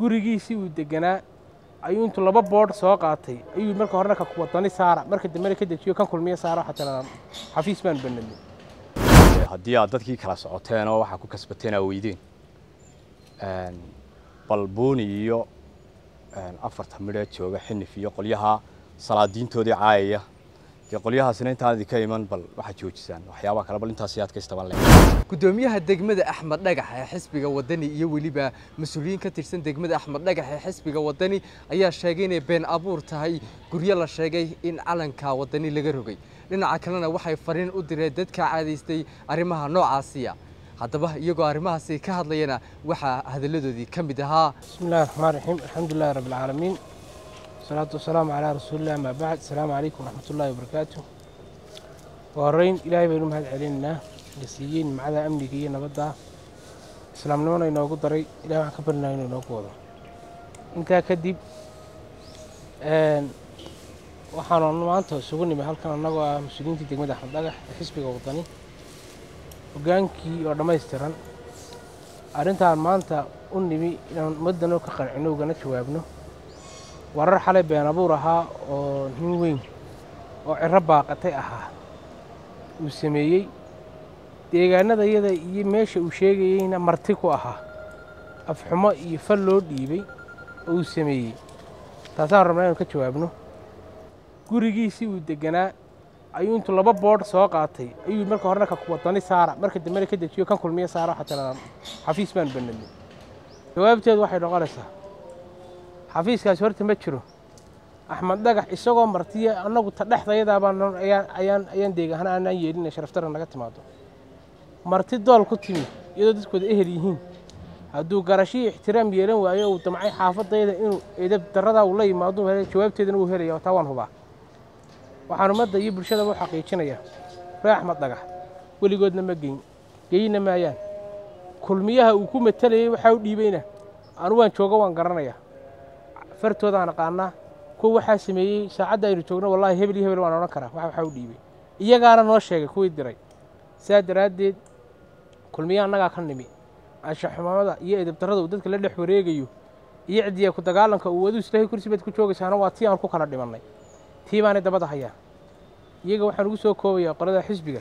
gurigiisii uu deganaa ayuu intuu laba boodh soo qaatay ayuu marka horena ka wadani saara marka dambena ka dejiyo kan kulmiye saara waxaa tiraa xafiis baan banadnay haddii aad dadkii kala socoteen oo waxaa ku kasbateen aa weydeen balbuuni iyo afarta midhee jooga xinif iyo qolyaha salaadiintoodii caayaya dee qolyahaasina intaan idinka iman bal waxaad joojisaan waxyaabaha kale bal intaas yaad ka istaban leh gudoomiyaha degmada axmed dhagax ee xisbiga wadani iyo weliba mas-uuliyiin ka tirsan degmada axmed dhagax ee xisbiga wadani ayaa sheegay inay been abuur tahay guryo la sheegay in calanka wadani laga rogay dhinaca kalena waxay fariin u direen dadka caadaystay arrimaha noocaasiya haddaba iyagoo arrimahaasi ka hadlayana waxaa hadalladoodii ka mid ahaa bismi illahi raxmaan raxiim alxamdulilahi rabbi alcaalamiin wasalaatu wasalaamu calaa rasuulilah amaa bacd asalaamu calaykum waraxmatullahi wabarakaatu waa horreyn ilaahay baynu mahad celinaynaa na siiyey nimcada amniga iyo nabadda islaamnimona inoogu daray ilahay waxaan ka barinayo inuu inoogu wado intaa kadib waxaanu maanta isugu nimi halkan annagoo ah mas-uuliyiintii degmada axmed dhagax ee xisbiga wadani hoggaankii oo dhammaystiran arrintaan maanta u nimi inaan ummaddanoo ka qancino ugana jawaabno warar xalay been abuur ahaa oo nin weyn oo ciro baaqatay ahaa uu sameeyey deegaanada iyada iyo meesha uu sheegayeyna marti ku ahaa afxumo iyo fal loo dhiibay oo uu sameeyey taasaan rabnaa inanu ka jawaabno gurigiisii uu deganaa ayuu intuu laba boodh soo qaatay ayuu marka horena ka wadani saara marka dambena ka dejiyo kan kulmiye saara waxaa tiraa xafiis baan banadnay jawaabteedu waxay noqonaysaa xafiiskaasi horta ma jiro axmed dhagax isagoo martiya annagu ta dhexdayadaabaan ayaan ayaan deegahan aanaan yeelina sharaftara naga timaado marti dool ku timi iyadoo dadkooda ehel yihiin hadduu garashii ixtiraam yeelan waayo uu damcay xaafadayda inuu edab daradaa uu la yimaado jawaabteedana wuu helaya taa waan hubaa waxaan ummadda iyo bulshadaba u xaqiijinayaa ree axmed dhagax weligoodna ma geyn geyna maayaan kulmiyaha uu ku matalayay waxaa u dhiibayna anu waan joogo waan garanayaa fartoodaan aqaanaa kuwa waxaa sameeyey saacadda aynu joogno wallahi hebel iyo hebel waan odhan karaa wax waxaa u dhiibay iyagaana noo sheegay kuwii diray saa daraaddeed kulmiyaha annagaa ka nimi anshaxumamada iyo edabdarrada uu dadka la dhex wareegayo iyo ciddiya ku dagaalanka uu waduu islaahay kursi baad ku joogaysaana waa tii aan ku kala dhimannay tii baanay dabada hayaa iyaga waxaan ugu soo koobayaa qolada xisbiga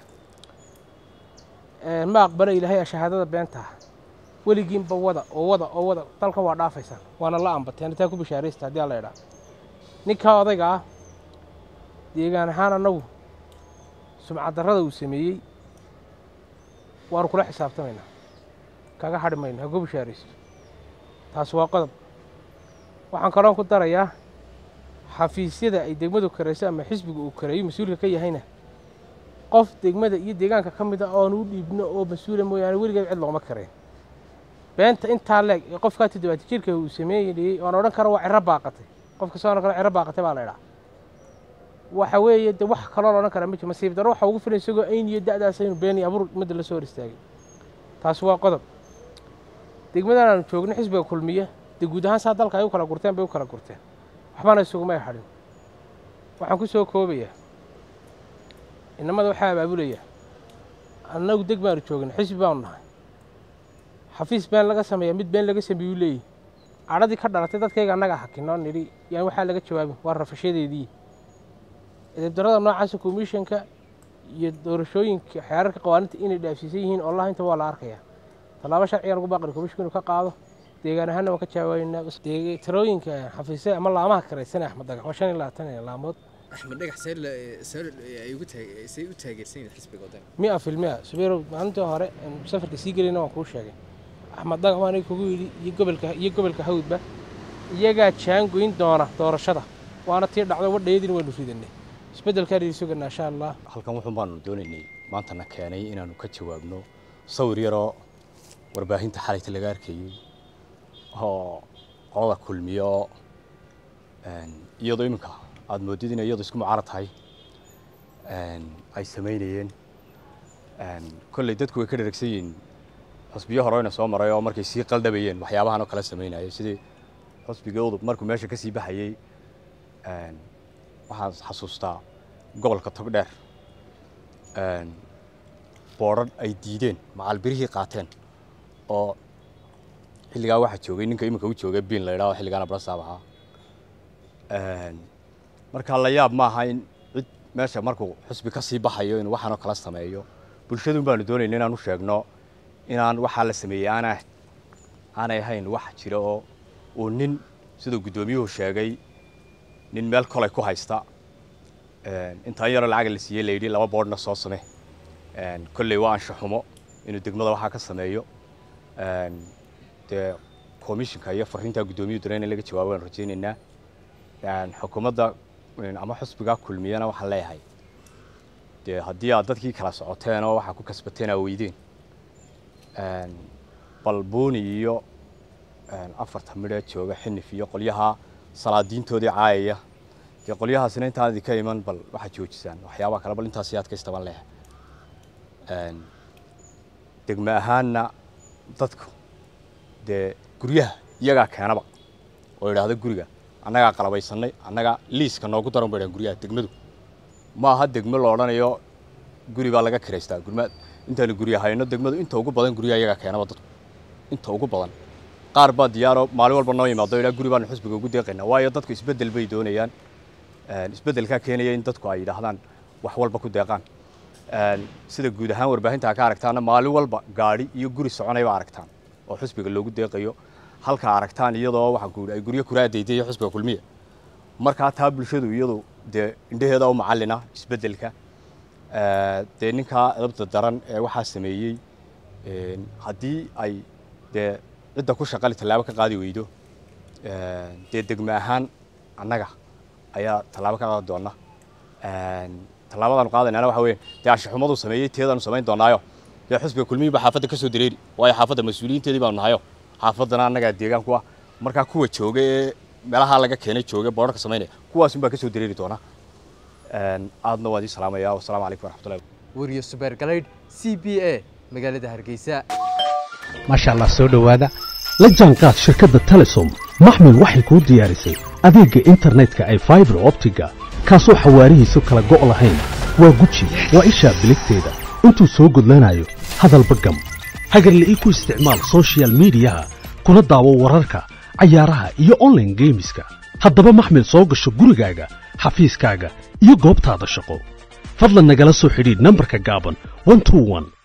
ma aqbala ilaahay shahaadada beentaah weligiinba wada oo wada oo wada dalkan waa dhaafaysaan waana la ambateen taa ku bishaaraysta haddii alla idhaa ninkaa odayga ah deegaan ahaan annagu sumcaddarrada uu sameeyey waanu kula xisaabtamaynaa kaga hadhi mayno ha ku bishaaraysto taasi waa qodob waxaan kaloon ku darayaa xafiisyada ay degmadu karayso ama xisbiga uu kareeyo mas-uulka ka yahayna qof degmada iyo deegaanka ka mid a oonu u dhiibno oo mas-uula mooyaane weligeed cid looma kareen beenta intaa leeg ee qofkaa toddobaati jirka uu sameeyey oan odhan karo waa ciro baaqatay qofka soo odhan karo ciro baaqatay baa la idhaa waxa weeye de wax kaloo la odhan karaa ma jiro masiib darro waxa ugu filan isagoo ayn iyo da'daas aynu been iyo abuur ummadda la soo hor istaagay taasi waa qodob degmadan aanu joogno xisbiga kulmiya dee guud ahaan saa dalka ay u kala gurteen bay u kala gurteen waxbana isugumay hadhin waxaan ku soo koobayaa inamada waxaa abaabulaya annagu deg baanu joogna xisbi baanu nahay xafiis been laga sameeyaa mid been laga sameeyuu leeyahy cadhadii ka dhalatay dadkayga annaga hakinoo nidhi yaan waxaa laga jawaabin waa rafashadeedii edabdarrada noocaasa komishanka iyo doorashooyinka xeerarka qawaaninta inay dhaafsiisan yihiin allah inta waa la arkayaa tallaabo sharcigan ugu baaqri komishinku inuu ka qaado deegaan ahaanna waan ka jawaabaynaa tirooyinka xafiisyada ama laamaha karaysan axmed dhagax waa shan iyo labaatan laamood axmed dhagax say u taageersan yihiin xisbiga wadani mia fil mia subayrow maalintii hore safarka sii gelayna waan kuu sheegay axmed dhagax waan kugu yidhi iyo gobolka iyo gobolka hawdba iyagaa jaangoyn doona doorashada waana tii dhacdo wadhayadiina waynu ridanay isbeddelkaan idin suganaa insha allah halkan wuxuun baanu doonaynay maantana keenay inaanu ka jawaabno sawir yaroo warbaahinta xalayta laga arkayey oo qolada kulmiyo oo iyadoo iminka aada moodid inay iyadu isku mucaarad tahay ay samaynayeen kolley dadku way ka dheragsan yihiin xusbiyo horeyna soo maray oo markay sii qaldhabayeen waxyaabahan oo kale samaynayay sidii xusbigoodu markuu meesha ka sii baxayey waxaan xasuustaa gobolka togdheer boodrar ay diideen macalbirihii qaateen oo xilligaa waxaa joogay ninka iminka u joogay bin la idhaho xilligaana barasaab ahaa marka la yaab ma aha in cid meesha markuu xusbi ka sii baxayo inuu waxaanoo kala sameeyo bulshadun baanu doonayna inaan u sheegno inaan waxaa la sameeyey aanaa aanay ahayn wax jira oo uu nin siduu guddoomiyuhu sheegay nin meel kolay ku haysta intaan yaroo lacaga la siiyey layidhi laba boodhna soo same kolley waa anshaxumo inuu degmada waxaa ka sameeyo dee komishinka iyo fariintaa guddoomiyuhu dara in laga jawaabo waan rajaynaynaa xukuumadda ama xusbigaa kulmiyana waxaan leeyahay dee haddii aad dadkii kala socoteen oo waxaa ku kasbateen aa weydeen balbuuni iyo afarta midhee jooga xinif iyo qolyaha salaadiintoodii caayaya dee qolyahaasina intaan idinka iman bal waxaad joojisaan waxyaabaha kale bal intaas yaad ka istaban leeyahay degme ahaanna dadku dee guryaha iyagaa keenaba oo idhaahda guriga annagaa qalabaysanay annaga liiska noogu daran ba idhahan guryaha degmadu ma aha degmo la odhanayo guri baa laga kiraystaa gurma intaanu gurya hayno degmadu inta ugu badan guryaha iyagaa keenaba dadku inta ugu badan qaar baa diyaaro maalin walba noo yimaado idhaa guri baanu xusbiga ugu deeqaynaa waayo dadku isbeddel bay doonayaan isbeddelkaa keenaya in dadku ay yidhaahdaan wax walba ku deeqaan sida guud ahaan warbaahinta ka aragtaana maalin walba gaadhi iyo guri soconayba aragtaan oo xusbiga loogu deeqayo halka aragtaan iyadoo waxa ay guryo kuraadayday iyo xusbiga kulmiya markaa taa bulshadu iyadu dee indhaheeda u macallina isbeddelka dee ninkaa edabta daran ee waxaa sameeyey haddii ay dee cidda ku shaqali tallaabo ka qaadi weydo dee degme ahaan annaga ayaa tallaabo ka qaadi doona tallaabadaanu qaadaynaana waxa weeye dee anshaxumaduu sameeyey teedaanu samayn doonaayo dee xusbiga kulmiyii baa xaafadda ka soo dareeri waayo xaafadda mas-uuliyiinteedii baanu nahayo xaafaddana annagaa deegaanku ah markaa kuwa jooga ee meelaha laga keenay jooga boodharka samaynaya kuwaasun baa ka soo dareeri doona aadna waan idin salaamaya wasalaamu calaykum waraxmatullahi weriyo subeer galaydh c b a magaalada hargeysa maasha allah soo dhowaada la jaanqaad shirkadda telesom maxmil waxay kuu diyaarisay adeegga internetka ay faibar optiga kaasoo xawaarihiisu kala go' lahayn waa guji waa ishaa biligteeda intuu soo gudlanayo hadalba gam hagarle ii ku isticmaal sochial midiyaha kuna daawo wararka cayaaraha iyo onlaine geemiska haddaba maxmil soo gasho gurigaaga xafiiskaaga iyo goobtaada shaqo fadlan nagala soo xidhiidh nambarka gaaban